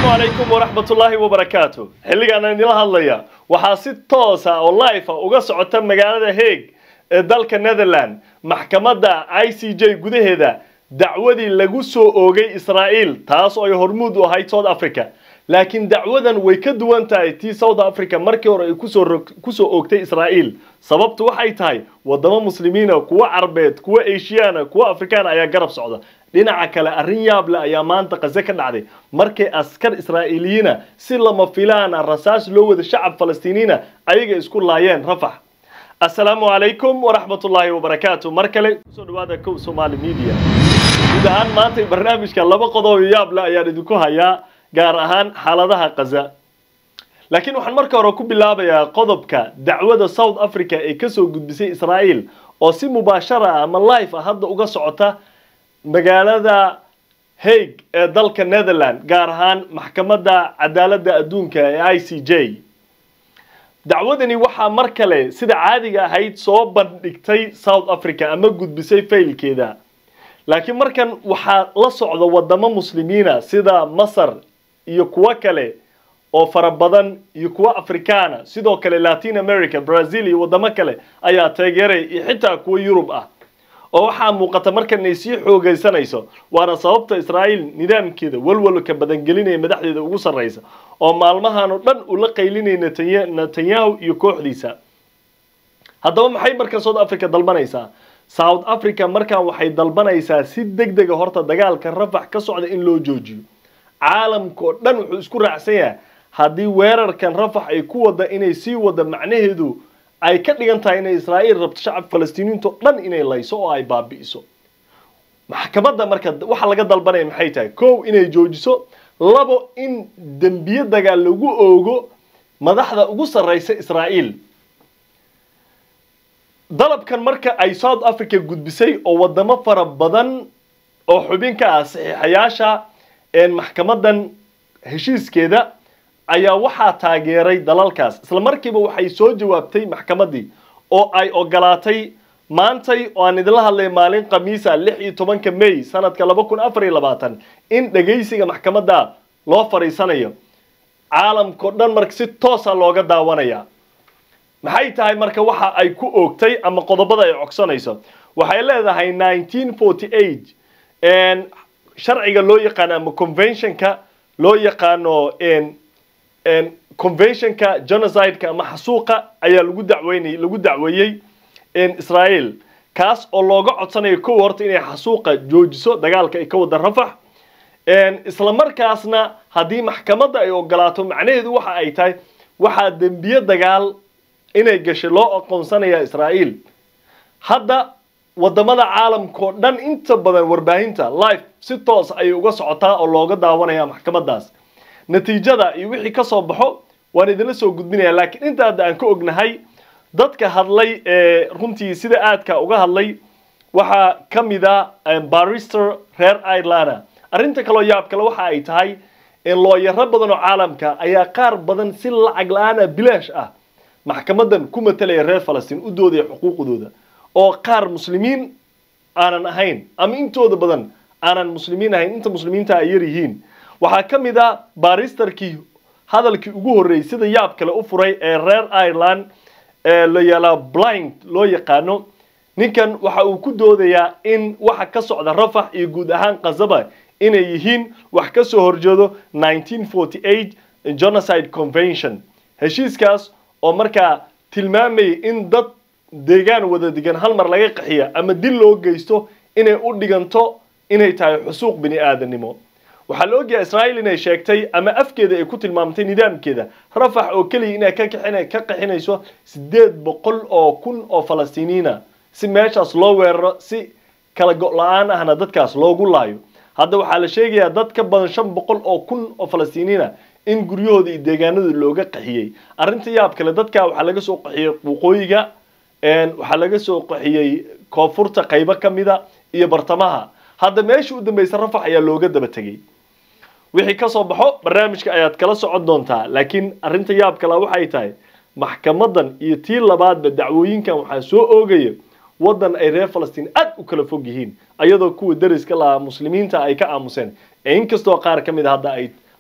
calaykum waraxmatullaahi wabarakaatu xilligaan idinla hadlaya waxaa si toosa oo life ah uga socota magaalada hague ee dalka netherland maxkamadda i c j gudaheeda dacwadii lagu soo oogay israa'iil taas oo ay hormuud u ahayd south africa laakiin dacwadan way ka duwan tahay tii south africa markii hore ay kusoo kusoo oogtay israa'iil sababtu waxay tahay wadamo muslimiina kuwa carbeed kuwa asiyaana kuwa afrikaana ayaa garab socda dhinaca kale arrin yaab leh ayaa maanta qase ka dhacday markay askar israa'iiliyiina si lama filaana rasaas loo wada shacab falastiiniina ayaga isku laayeen rafax assalaamu calaykum waraxmatullaahi wabarakaatu mar kale kusoo dhawaada kow somaali media guud ahaan maanta barnaamijka laba qodob yaab leh ayaan idinku hayaa gaar ahaan xaaladaha kaza laakiin waxaan marka hore ku bilaabayaa qodobka dacwada south africa ee kasoo gudbisay israa'iil oo si mubaashara ah ama life ah hadda uga socota magaalada hague ee dalka netherland gaar ahaan maxkamadda cadaaladda adduunka ee i c j dacwadani waxaa mar kale sida caadiga ahayd soo bandhigtay south africa ama gudbisay faylkeeda laakiin markan waxaa la socda wadamo muslimiina sida masar iyo kuwo kale oo fara badan iyo kuwo afrikaana sidoo kale latin america brazil iyo wadamo kale ayaa taageeray iyo xitaa kuwo yurub ah oo waxaa muuqata markan inay sii xoogaysanayso waana sababta israa'iil nidaamkeeda walwalka badangelinaya madaxdeeda ugu sarraysa oo maalmahan oo dhan ula qaylinaya netanyahu iyo kooxdiisa haddaba maxay markan south africa dalbanaysaa south africa markan waxay dalbanaysaa si deg dega horta dagaalka rafax ka socda in loo joojiyo caalamkaoo dhan wuxuu isku raacsan yahay haddii weerarkan rafax ay ku wada inay sii wada macnaheedu ay ka dhigan tahay inay israa'iil rabto shacab falastiiniinto dhan inay layso oo ay baabi'iso maxkamadda marka waxa laga dalbanaya maxay tahay kow inay joojiso labo in dembiye dagaal lagu oogo madaxda ugu sarraysa israa'iil dalabkan marka ay south africa gudbisay oo wadamo fara badan oo xubin ka ah saxiixayaasha maxkamadan heshiiskeeda ayaa waxaa taageeray dalalkaas isla markiiba waxay soo jawaabtay maxkamaddii oo ay ogolaatay maantay oo aan idinla hadlay maalin khamiisa lix iyo tobanka may sanadka laba kun afar iyo labaatan in dhegaysiga maxkamadda loo fadhiisanayo caalamkao dhan marka si toosa looga daawanaya maxay tahay marka waxa ay ku oogtay ama qodobada ay cogsanayso waxay leedahay nineteen forty eight sharciga loo yaqaano ama conventionka loo yaqaano conventionka genocideka ama xasuuqa ayaa lagu dacweynay lagu dacweeyey israa'iil kaas oo looga codsanayo kow horta inay xasuuqa joojiso dagaalka ay ka wada rafax isla markaasna haddii maxkamadda ay ogolaato macnaheedu waxa ay tahay waxaa dembiye dagaal inay gashay loo aqoonsanaya israa'iil hadda wadamada caalamkao dhan inta badan warbaahinta life si toos ayay uga socotaa oo looga daawanaya maxkamadaas natiijada iyo wixii ka soo baxo waan idinla soo gudbinaya laakiin inta hadda aan ka ognahay dadka hadlay ee runtii sida aadka uga hadlay waxaa ka mid a barister reer irelanda arrinta kaloo yaab kale waxa ay tahay looyaro badan oo caalamka ayaa qaar badan si lacag la-aan ah bilaash ah maxkamadan ku matalaya reer falastiin u doodaya xuquuqdooda oo qaar muslimiin aanan ahayn ama intooda badan aanan muslimiin ahayn inta muslimiinta ay yar yihiin waxaa ka mid a baristerkii hadalkii ugu horreeyey sida yaab kale u furay ee reer ireland ee la yaalaa blind loo yaqaano ninkan waxa uu ku doodayaa in waxa ka socda rafax iyo guud ahaan khazaba inay yihiin wax ka soo horjeedo nineteen forty eight genocide convention heshiiskaas oo markaa tilmaamayay in dad deegaan wada degan hal mar laga qaxiya ama dil loo geysto inay u dhiganto inay tahay xusuuq bini aadanimo waxaa la ogyahay israa'iil inay sheegtay ama afkeeda ay ku tilmaamtay nidaamkeeda rafax oo keliya inay ka ka qaxinayso siddeed boqol oo kun oo falastiiniina si meeshaas loo weeraro si kala go' la-aan ahna dadkaas loogu laayo hadda waxaa la sheegayaa dad ka badan shan boqol oo kun oo falastiiniina in guryahooda iyo deegaanadooda looga qaxiyey arrinta yaab kale dadka waxaa laga soo qaxiyey waqooyiga waxaa laga soo qaxiyey koonfurta qaybo ka mida iyo bartamaha hadda meesha u dambaysa rafax ayaa looga daba tegey wixii ka soo baxo barnaamijka ayaad kala socon doontaa laakiin arrinta yaab kale waxay tahay maxkamadan iyo tii labaadba dacwooyinkan waxaa soo oogaya waddan ay reer falastiin aad u kala fog yihiin ayadoo kuwa deriska lahaa muslimiinta ay ka aamuseen ee inkastoo qaar ka mid a hadda ay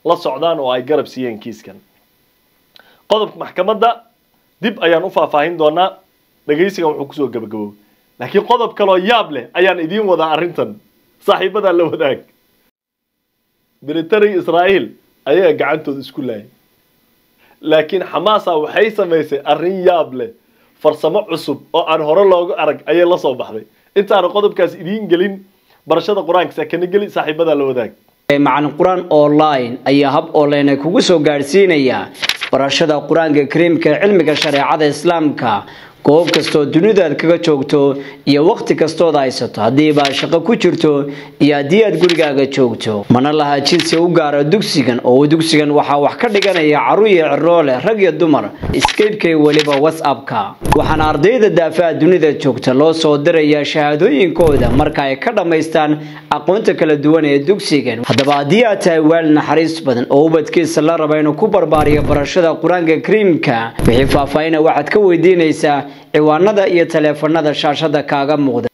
la socdaan oo ay garab siiyeen kiiskan qodobka maxkamadda dib ayaan u faahfaahin doonaa dhegaysigan wuxuu kusoo gabagaboob laakiin qodob kaloo yaab leh ayaan idiin wadaa arrintan saaxiibadaa la wadaag military israa'iil ayaga gacantooda isku laayay laakiin xamaasa waxay samaysay arrin yaab leh farsamo cusub oo aan hore loogu arag ayay la soo baxday intaanu qodobkaas idiin gelin barashada qur-aanka sakana geli saaxiibadaa la wadaag macalin qur-aan online ayaa hab online kugu soo gaadhsiinaya barashada qur-aanka kariimka ee cilmiga shareecada islaamka goob kastoo dunidaad kaga joogto iyo wakhti kastood haysato haddiiba shaqo ku jirto iyo haddii aad gurigaaga joogto mana laha jinsi u gaara dugsigan oo dugsigan waxaa wax ka dhiganaya caruur iyo ciroole rag iyo dumar skypeka weliba whatsappka waxaana ardayda daafaha dunida joogta loo soo dirayaa shahaadooyinkooda marka ay ka dhammaystaan aqoonta kala duwan ee dugsigan haddaba haddii aad tahay waalid naxariis badan oo ubadkiisa la raba inuu ku barbaariyo barashada qur-aanka kariimka wixii faahfaahina waxaad ka weydiinaysaa ciwaanada iyo taleefanada shaashada kaaga muuqda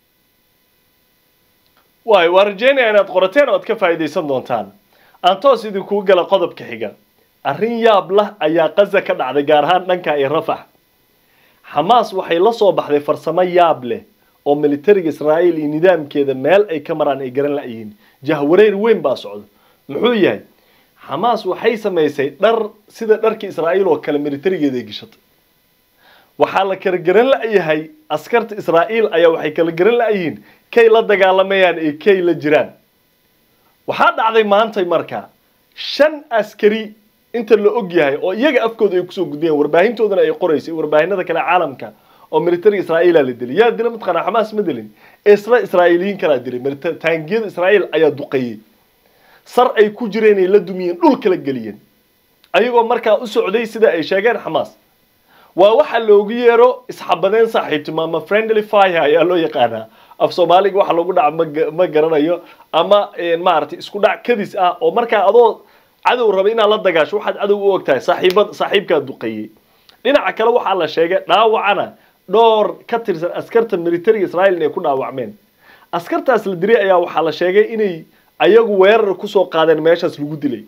waay waa rajeynaya inaad qorateen oo aad ka faa'iidaysan doontaan aan toos idinkuu gala qodobka xiga arrin yaab lah ayaa qaza ka dhacday gaar ahaan dhanka iyo rafax xamaas waxay la soo baxday farsamo yaab leh oo militariga israa'iil iyo nidaamkeeda meel ay ka maraan ay garan la'yihiin jahwareer weyn baa socda muxuu yahay xamaas waxay samaysay dhar sida dharkii israa'iil oo kale militarigeeda ay gashatay waxaa la kala garan la'yahay askarta israa'iil ayaa waxay kala garan la'yihiin kay la dagaalamayaan iyo kay la jiraan waxaa dhacday maantay markaa shan askari inta la og yahay oo iyaga afkooda ay kusoo gudbiyeen warbaahintoodana ay qoraysay warbaahinada kale caalamka oo militariga israa'iila la dilay yaa dila mataqaanaa xamaas ma dilin isla israa'iiliyiin kalaa dilay taangiyada israa'iil ayaa duqeeyey sar ay ku jireen ay la dumiyeen dhul kala geliyeen ayagoo markaa u socday sida ay sheegeen xamaas waa waxa loogu yeero isxabadeen saaxiibtimo friendly fire ayaa loo yaqaanaa af soomaaliga waxa lagu dhaca ma garanayo ama maaragtay isku dhac kadis ah oo markaa adoo cadow raba inaad la dagaasho waxaad cadow u ogtahay saaxiibad saaxiibkaa duqeeyey dhinaca kale waxaa la sheegay dhaawacana dhowr ka tirsan askarta militariga israa'iil inay ku dhaawacmeen askartaas la diray ayaa waxaa la sheegay inay ayagu weerar kusoo qaadeen meeshaas lagu dilay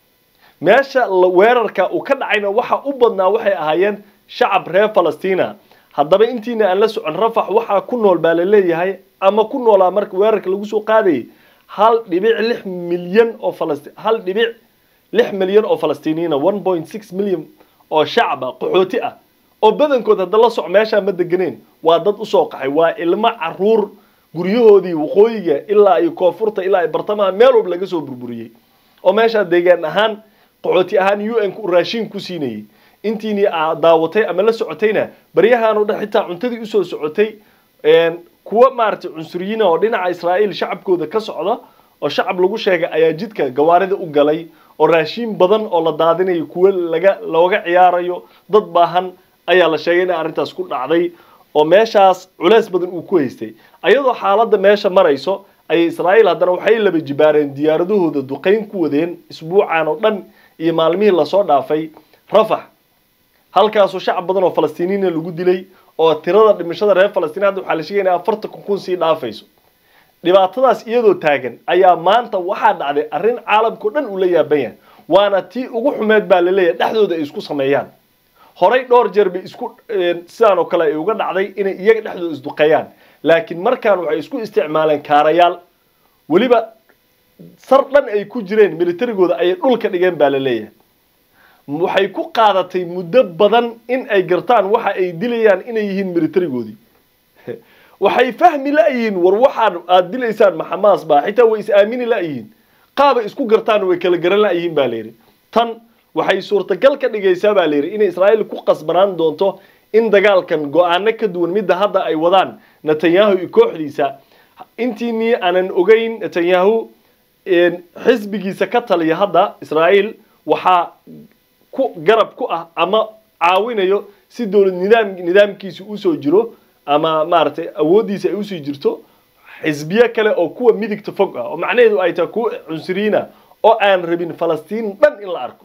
meesha weerarka uu ka dhacayna waxa u badnaa waxay ahaayeen shacab reer falastina haddaba intiina aan la socon rafax waxaa ku nool baa la leeyahay ama ku noolaa marka weerarka lagu soo qaadayay hal dhibic lix milyan oo falasti hal dhibic lix milyan oo falastiiniyiina one point six milyan oo shacab ah qaxooti ah oo badankood hadda la soc meeshaa ma deganeen waa dad usoo qaxay waa ilmo caruur guryahoodii waqooyiga ilaa iyo koonfurta ilaa iyo bartamaha meel walba laga soo burburiyey oo meeshaa deegaan ahaan qaxooti ahaan u n ku raashin ku siinayay intiini aad daawatay ama la socotayna baryahan oo dhan xitaa cuntadii usoo socotay kuwa maaragtay cunsuriyiina oo dhinaca israa'iil shacabkooda ka socda oo shacab lagu sheegay ayaa jidka gawaarida u galay oo raashiin badan oo la daadinayo kuwa laga looga ciyaarayo dad baahan ayaa la sheegay inay arrintaas ku dhacday oo meeshaas culeys badan uu ku haystay ayadoo xaaladda meesha marayso ayay israa'iil haddana waxay laba jibaareen diyaaradahooda duqayn ku wadeen isbuucan oo dhan iyo maalmihii lasoo dhaafay rafax halkaasoo shacab badan oo falastiiniina lagu dilay oo tirada dhimashada reer falastiin hadda waxaa la sheegaya inay afartan kun sii dhaafayso dhibaatadaas iyadoo taagan ayaa maanta waxaa dhacday arrin caalamkao dhan uu la yaaban yahay waana tii ugu xumeed baa la leeyahay dhexdooda ay isku sameeyaan horay dhowr jeer bay isku sidaan oo kale ay uga dhacday inay iyaga dhexdooda isduqeeyaan laakiin markaan waxay isku isticmaaleen kaarayaal weliba sar dhan ay ku jireen militarigooda ayay dhulka dhigeen baa la leeyahay waxay ku qaadatay muddo badan in ay gartaan waxa ay dilayaan inay yihiin militarigoodii waxay fahmi la'yihiin war waxaan aad dilaysaan maxamaas baa xitaa way is aamini la'yihiin qaabay isku gartaan way kala garan la'yihiin baa layidhi tan waxay suurtagal ka dhigaysaa baa layidhi inay israa'iil ku qasbanaan doonto in dagaalkan go-aano ka duwan midda hadda ay wadaan netanyahu iyo kooxdiisa intiinii aanan ogeyn netanyahu xisbigiisa ka taliya hadda israa'iil waxaa ku garab ku ah ama caawinayo si dowlad nidaam nidaamkiisa usoo jiro ama maaragtay awooddiisa ay usii jirto xisbiye kale oo kuwa midigta fog ah oo macnaheedu ay tahay kuwa cunsuriyiina oo aan rabin falastiin dhan in la arko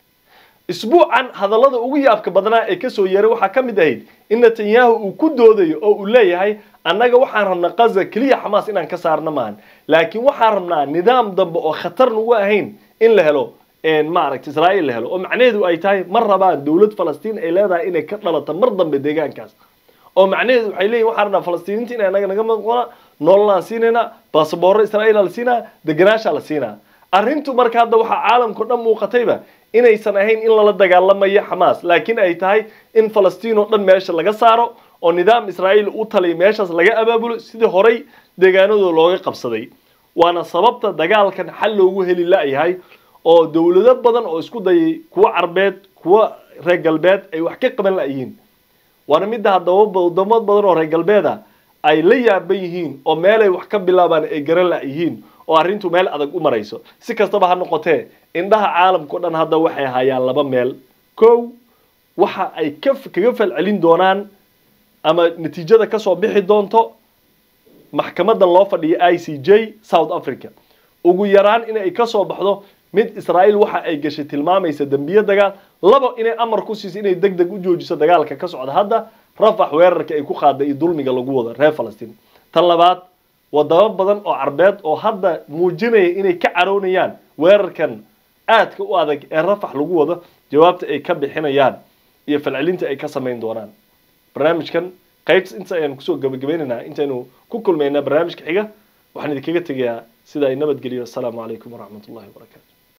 isbuucan hadallada ugu yaabka badnaa ee kasoo yeeray waxaa ka mid ahayd in netanyahu uu ku doodayo oo uu leeyahay annaga waxaan rabnaa qaza keliya xamaas inaan ka saarna maahan laakiin waxaan rabnaa nidaam dambe oo khatar nagu ahayn in la helo maaragta israa'iil la helo oo macnaheedu ay tahay ma rabaan dowlad falastiin ay leedahay inay ka dhalato mar dambe deegaankaas oo macnaheedu waxay leeyihin waxaan rabnaa falastiiniinta inay naga naga maqona nololaan siinayna basaboorro israa'iil la siinaa deganaasha la siinaa arrintu marka hadda waxaa caalamkao dhan muuqatayba inaysan ahayn in lala dagaalamayo xamaas laakiin ay tahay in falastiin oo dhan meesha laga saaro oo nidaam israa'iil u taliya meeshaas laga abaabulo sidii horay deegaanadooda looga qabsaday waana sababta dagaalkan xal loogu heli la-yahay oo dowlado badan oo isku dayay kuwa carbeed kuwa reer galbeed ay wax ka qaban la-yihiin waana midda haddaba wadamo badan oo reer galbeeda ay la yaaban yihiin oo meelay wax ka bilaabaan ay garan la-yihiin oo arrintu meel adag u marayso si kastaba ha noqotee indhaha caalamkao dhan hadda waxay hayaan laba meel kow waxa ay ka kaga falcelin doonaan ama natiijada kasoo bixi doonto maxkamadan loo fadhiya i c j south africa ugu yaraan inay kasoo baxdo mid israa'iil waxa ay gashay tilmaamaysa dembiye dagaal labo inay amar ku siiso inay deg deg u joojiso dagaalka ka socda hadda rafax weerarka ay ku qaaday iyo dulmiga lagu wado reer falastiin tan labaad wadamo badan oo carbeed oo hadda muujinaya inay ka caroonayaan weerarkan aadka u adag ee rafax lagu wado jawaabta ay ka bixinayaan iyo falcelinta ay ka samayn doonaan barnaamijkan qaybta inta ayaan kusoo gabagabaynaynaa intaynu ku kulmaynaa barnaamijka xiga waxaan idinkaga tegayaa sida ay nabadgeliyo asalaamu calaykum waraxmat ullahi wabarakaatu